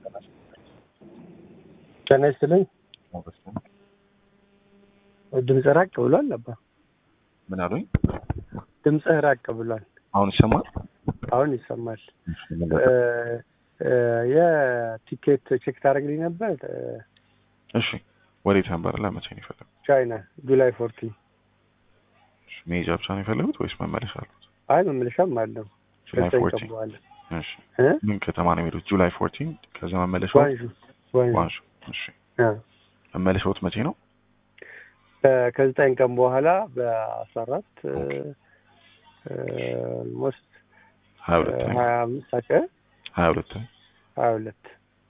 ጤና ይስጥልኝ። ድምፅ ራቅ ብሏል። አባ ምን አሉኝ? ድምፅህ ራቅ ብሏል። አሁን ይሰማል? አሁን ይሰማል። የቲኬት ቼክ ታደርግልኝ ነበር? እሺ፣ ወዴት ነበር? ለመቼ ነው የፈለጉት? ቻይና ጁላይ ፎርቲን። መሄጃ ብቻ ነው የፈለጉት ወይስ መመለሻ አሉት? አይ መመለሻም አለው። ጁላይ ከዘጠኝ ቀን ፎርቲን። በኋላ እሺ፣ እ? ምን ከተማ ነው የሚሄዱት? ጁላይ ፎርቲን። ከዛ መመለሻው ዋንዡ ዋንዡ። ዋንሹ። እሺ፣ አ። መመለሻዎት መቼ ነው? ከ- ከዘጠኝ ቀን በኋላ በአስራ አራት ኦልሞስት ሀያ ሁለት ሀያ አምስት አቀ ሀያ ሁለት ሀያ ሁለት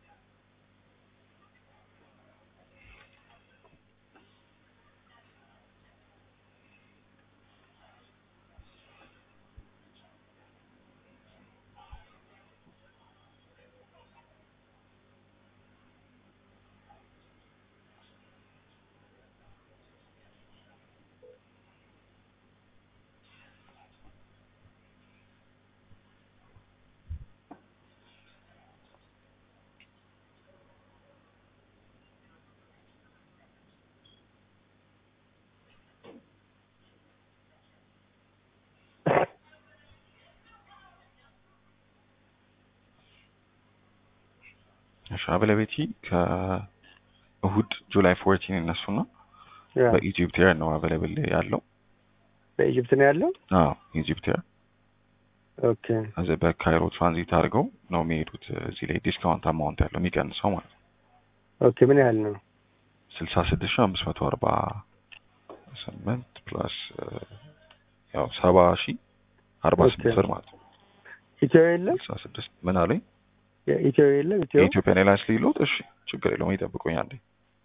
እሺ፣ አበለቤቲ ከእሁድ ጁላይ ፎርቲን እነሱና ያ በኢጂፕት ኤር ነው አበለብል ያለው። በኢጅፕት ነው ያለው። አዎ ኢጂፕት ኤር ኦኬ እዚህ በካይሮ ትራንዚት አድርገው ነው የሚሄዱት። እዚህ ላይ ዲስካውንት አማውንት ያለው የሚቀንሰው ማለት ነው ኦኬ ምን ያህል ነው? ስልሳ ስድስት ሺ አምስት መቶ አርባ ስምንት ፕላስ ያው ሰባ ሺ አርባ ስምንት ኦኬ። ብር ማለት ነው። ኢትዮ የለም ስልሳ ስድስት ምን አለኝ ኢትዮ የለም ኢትዮ የኢትዮጵያን ኤርላይንስ ሊሎት እሺ ችግር የለውም ይጠብቁኝ አንዴ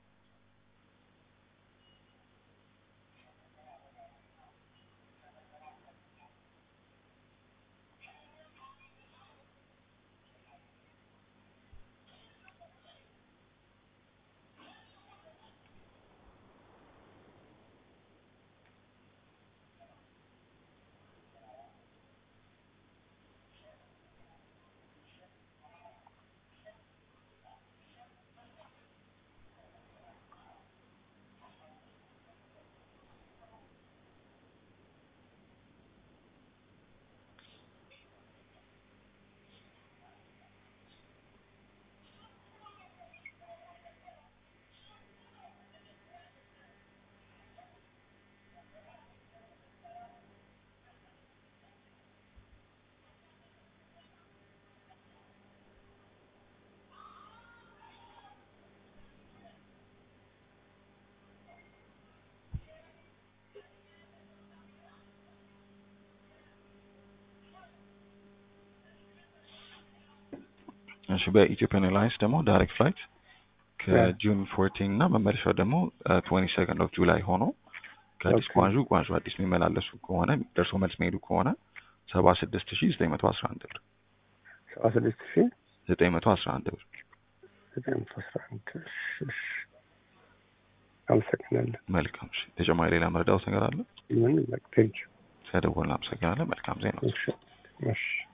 እሺ በኢትዮጵያን ኤርላይንስ ደግሞ ዳይሬክት ፍላይት ከጁን ፎርቲን እና መመለሻው ደግሞ ትዌንቲ ሰከንድ ኦፍ ጁላይ ሆኖ ከአዲስ ኦኬ። ጓንዡ ጓንዡ አዲስ የሚመላለሱ ከሆነ ደርሶ መልስ የሚሄዱ ከሆነ ሰባ ስድስት ሺ ዘጠኝ መቶ አስራ አንድ ብር ሰባ ስድስት ሺ ዘጠኝ መቶ አስራ አንድ ብር ዘጠኝ መቶ አስራ አንድ እሺ፣ እሺ። አመሰግናለሁ። መልካም እሺ ተጨማሪ ሌላ መረዳት ነገር አለ ምን በቃ ቴንኪው። ስለደወልን አመሰግናለን መልካም ዜና እሺ እሺ